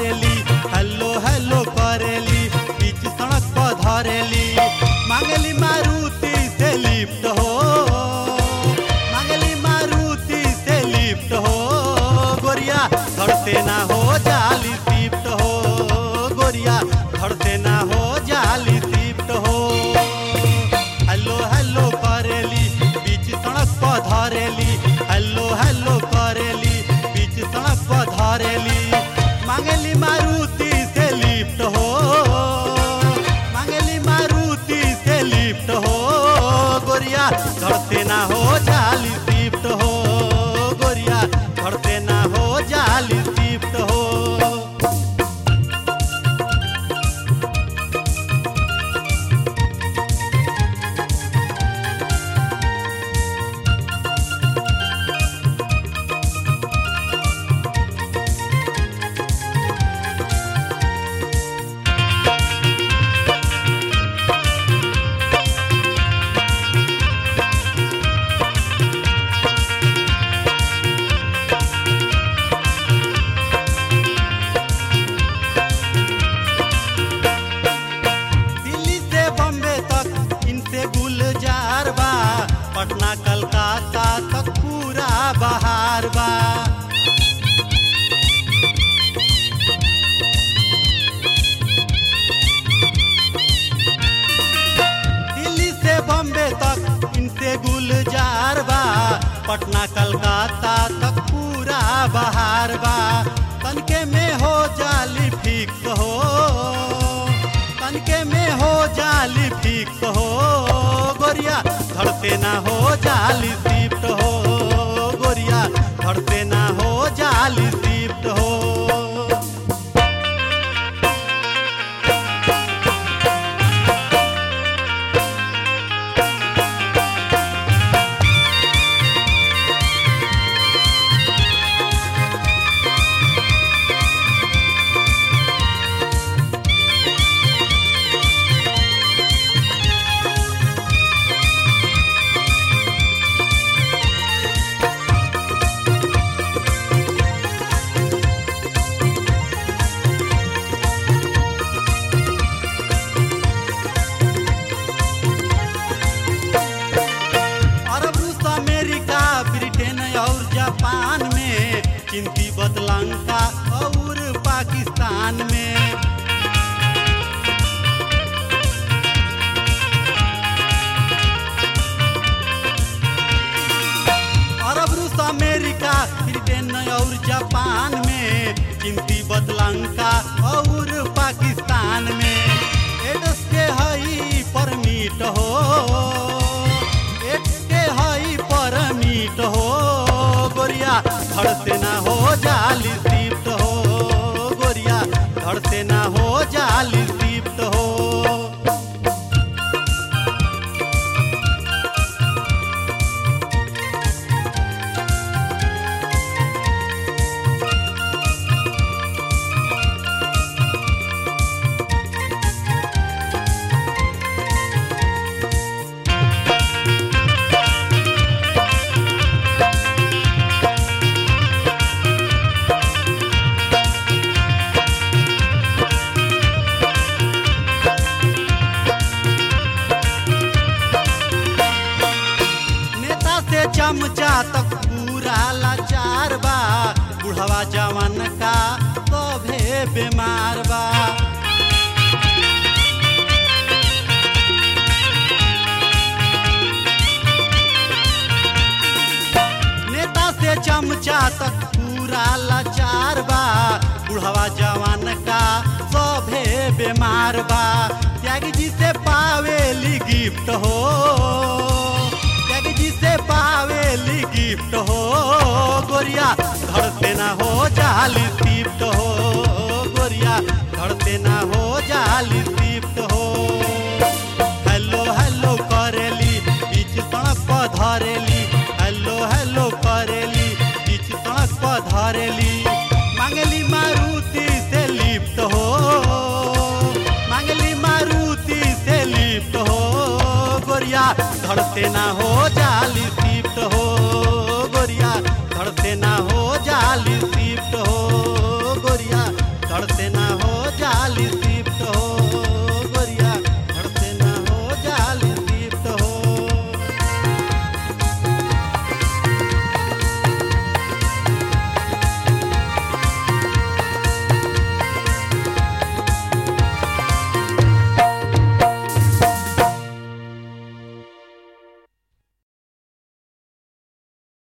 धरेली hello hello करेली बीच सड़क पर धरेली मांगली मारुति से लिफ्ट हो मांगली मारुति से लिफ्ट हो गोरिया घर से ना हो जाली शिफ्ट हो गोरिया घर से ना हो जाली शिफ्ट हो हेलो हेलो करेली बीच सड़क पर धरेली हेलो हेलो करेली बीच सड़क पर धरेली मांगली मारुति से लिफ्ट हो मांगली मारुति से लिफ्ट हो गोरिया घर से ना हो जाली शिफ्ट हो गोरिया घर से ना हो जाली शिफ्ट हो दिल्ली से बम्बे तक इनसे गुलजार बा पटना कलकत्ता तक पूरा बहार बा दिल्ली से बम्बे तक इनसे गुलजार बा पटना कलकत्ता तक पूरा बहार बा तनके में हो जाली फिक्स हो तनके में हो जाली फिक्स हो गोरिया धड़ते ना हो जाली शिफ्ट हो गोरिया धड़ते ना हो जाली शिफ्ट हो अरब रूस अमेरिका ब्रिटेन और जापान में चीन तिब्बत लंका और पाकिस्तान में अरब रूस अमेरिका ब्रिटेन और जापान में चीन तिब्बत लंका और पाकिस्तान में एड्स के हई परमिट हो एड्स के हई परमिट हो गोरिया घर से ना हो जाली शिफ्ट हो गोरिया घर से ना हो जाली शिफ्ट हो नेता से चमचा तक पूरा लाचार बा बुढ़वा जवान का सभे बीमार बा नेता से चमचा तक पूरा लाचार बा बुढ़वा जवान का सभे बीमार बा त्यागी जी से पावेली गिफ्ट हो त्यागी जी से पावेली गिफ्ट हो गोरिया घर से ना हो जाली शिफ्ट हो गोरिया घर से ना हो जाली शिफ्ट हो हेलो हेलो करेली बीच सड़क पर धरेली हेलो हेलो करेली बीच सड़क पर धरेली मांगली मारुति से लिफ्ट हो मांगली मारुति से लिफ्ट हो गोरिया धड़ते ना हो जाली शिफ्ट हो गोरिया धड़ते ना हो